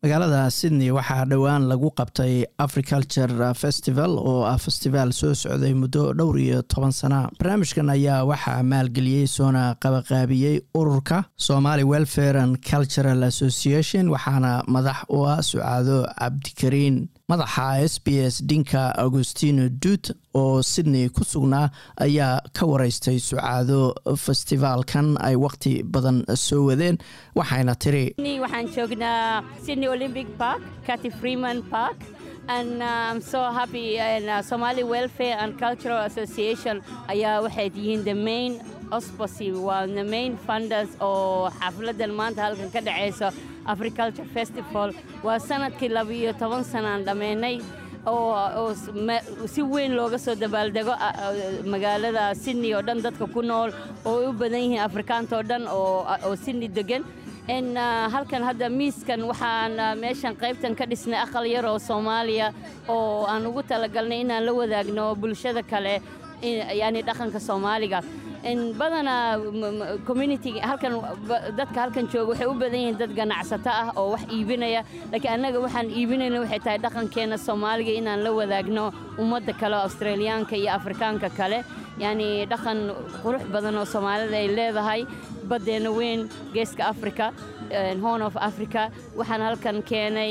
magaalada sydney waxaa dhowaan lagu qabtay africulture festival oo ah festivaal soo socday muddo dhowr iyo toban sana barnaamijkan ayaa waxaa maalgeliyey soona qabaqaabiyey ururka somali welfare and cultural association waxaana madax u ah sucaado cabdikariin madaxa s b s dhinka augustino duut oo sydney ku sugnaa ayaa ka wareystay sucaado festivaalkan ay waqti badan soo wadeen waxayna tiri waxaan joognaa sydney olympic park cathy freeman park and uh, I'm so happy and uh, Somali Welfare and Cultural Association ayaa waxay yihiin the main osposi waa the main funders oo xafladan maanta halkan ka dhacayso Agriculture Festival waa sanadkii labiyo toban sanaan dhammaynay oo si weyn looga soo dabaaldego magaalada Sydney oo dhan dadka ku nool oo u badan yihiin Afrikaanta oo dhan oo Sydney degan n halkan hadda miiskan waxaan meeshan qaybtan ka dhisnay aqal yar oo soomaaliya oo aan ugu talagalnay inaan la wadaagno bulshada kale yani dhaqanka soomaaliga badanaa community halkan dadka halkan jooga waxay u badan yihiin dad ganacsato ah oo wax iibinaya laakiin annaga waxaan iibinayna waxay tahay dhaqankeena soomaaliga inaan la wadaagno ummadda kale oo australiyaanka iyo afrikaanka kale yacni dhaqan qurux badan oo soomaalida ay leedahay baddeena weyn geeska africa horn of africa waxaan halkan keenay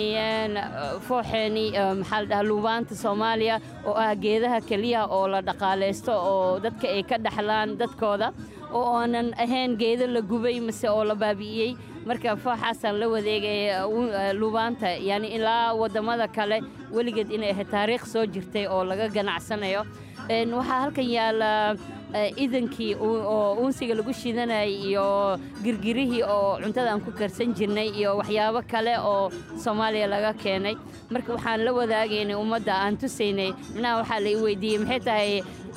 fooxeeni maxaa la dhahaa luubaanta soomaaliya oo ah geedaha keliyaha oo la dhaqaalaysto oo dadka ay ka dhaxlaan dadkooda oo aanan ahayn geedo la gubay mase oo la baabi'iyey marka fooxaasaan la wadeegay luubaanta yani ilaa waddamada kale weligeed inay ahayd taariikh soo jirtay oo laga ganacsanayo waxaa halkan yaala idankii oo uunsiga lagu shidanayay iyo girgirihii oo cuntada aan ku karsan jirnay iyo waxyaabo kale oo soomaaliya laga keenay marka waxaan la wadaagaynay ummadda aan tusaynay micnaha waxaa la i weydiiyey maxay tahay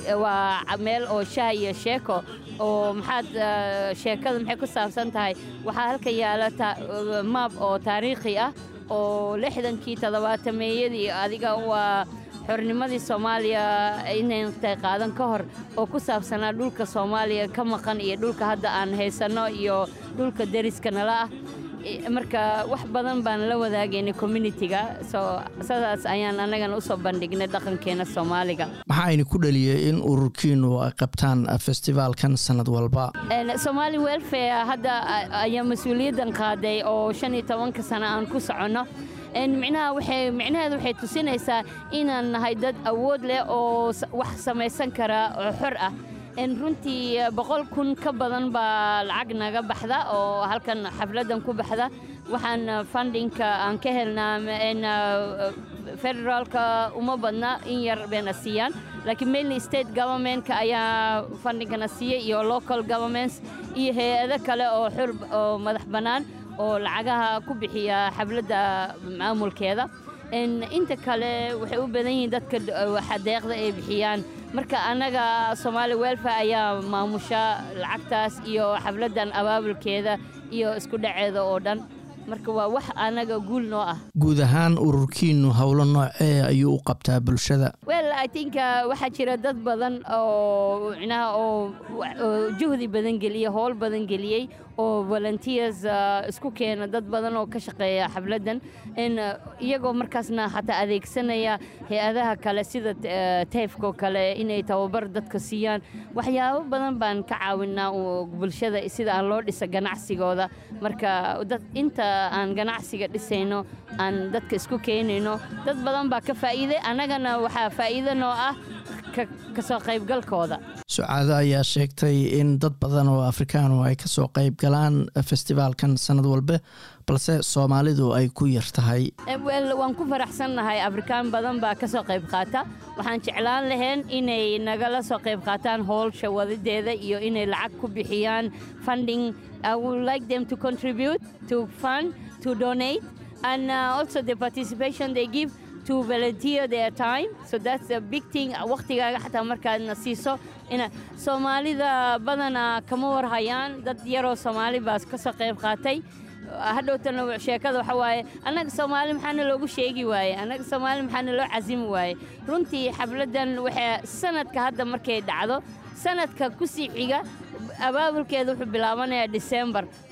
waa meel oo shaah iyo sheeko oo maxaad sheekada maxay ku saabsan tahay waxaa halka yaala maab oo taariikhi ah oo lixdankii toddobaatameeyadii adiga waa xornimadii soomaaliya inayntay qaadan ka hor oo ku saabsanaa dhulka soomaaliya ka maqan iyo dhulka hadda aan haysanno iyo dhulka deriska nala ah marka wax badan baan la wadaagaynay communitiga soo sidaas ayaan annagana usoo bandhignay dhaqankeena soomaaliga maxaayna ku dhaliyey in ururkiinu ay qabtaan festivaalkan sanad walba somaali welfare hadda ayaa mas-uuliyaddan qaaday oo shan iyo tobanka sano aan ku soconno micnaha waxay micnaheedu waxay tusinaysaa inaan nahay dad awood leh oo wax samaysan kara oo xor ah runtii boqol kun ka badan baa lacag naga baxda oo halkan xafladdan ku baxda waxaan fundingka aan ka helnaa federaalka uma badna in yar bayna siiyaan laakiin mainly state governmentka ayaa fundingkana siiyey iyo local governments iyo hay-ado kale oo xor oo madax bannaan oo lacagaha ku bixiya xafladda maamulkeeda inta kale waxay u badan yihiin dadka deeqda ay bixiyaan marka annaga somaali welfare ayaa maamusha lacagtaas iyo xafladdan abaabulkeeda iyo isku dhaceeda oo dhan marka waa wax annaga guul noo ah guud ahaan ururkiinu howlo noocee ayuu u qabtaa bulshada well i think waxaa jira dad badan oo micnaha oo juhdi badan geliyey howl badan geliyey oo volunteers isku keena dad badan oo ka shaqeeya xafladdan iyagoo markaasna xataa adeegsanaya hay-adaha kale sida tayfkoo kale inay tababar dadka siiyaan waxyaabo badan baan ka caawinaa bulshada sida aan loo dhisa ganacsigooda marka inta aan ganacsiga dhisayno aan dadka isku keenayno dad badan baa ka faa'iiday annagana waxaa faa'iido noo ah kasoo qaybgalkooda sucaado ayaa sheegtay in dad badan oo afrikaanu ay kasoo qayb galaan festivaalkan sanad walbe balse soomaalidu ay ku yar tahay waan ku faraxsannahay afrikaan badan baa kasoo qayb qaata waxaan jeclaan lahayn inay nagala soo qayb qaataan howlsha wadadeeda iyo inay lacag ku bixiyaan funding i would like them to contribute to fund to donate and uh, also the participation they give to volunteer their time so that's a big thing waqtigaaga xataa markaadna siiso ina soomaalida badanaa kama warhayaan dad yaroo soomaali baa ka soo qayb qaatay hadhowtana sheekada waxa waaye annaga soomaali maxaana loogu sheegi waaye annaga soomaali maxaana loo casimi waaye runtii xafladdan waxay sanadka hadda markay dhacdo sanadka ku sii xiga abaabulkeeda wuxuu bilaabanayaa disembar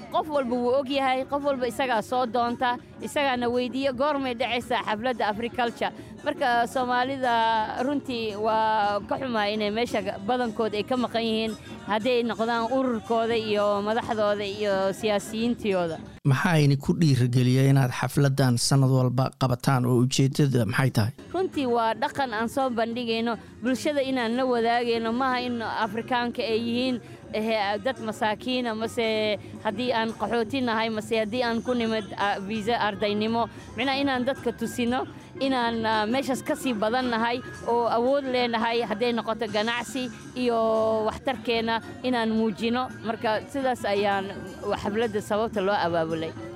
qof walba wuu og yahay qof walba isagaa soo doonta isagaana weydiiya goormay dhacaysaa xafladda agriculture marka soomaalida runtii waa ka xumaa inay meesha badankood ay ka maqan yihiin hadday noqdaan ururkooda iyo madaxdooda iyo siyaasiyiintooda maxaa ku dhiirigeliya inaad xafladdan sannad walba qabataan oo ujeeddada maxay tahay runtii waa dhaqan aan soo bandhigayno bulshada inaan la wadaagayno maaha in afrikaanka ay yihiin dad masaakiina mase haddii aan qaxooti nahay mase haddii aan ku nimid viisa ardaynimo micnaha inaan dadka tusino inaan meeshaas ka sii badan nahay oo awood leenahay hadday noqoto ganacsi iyo waxtarkeenna inaan muujino marka sidaas ayaan xafladda sababta loo abaabulay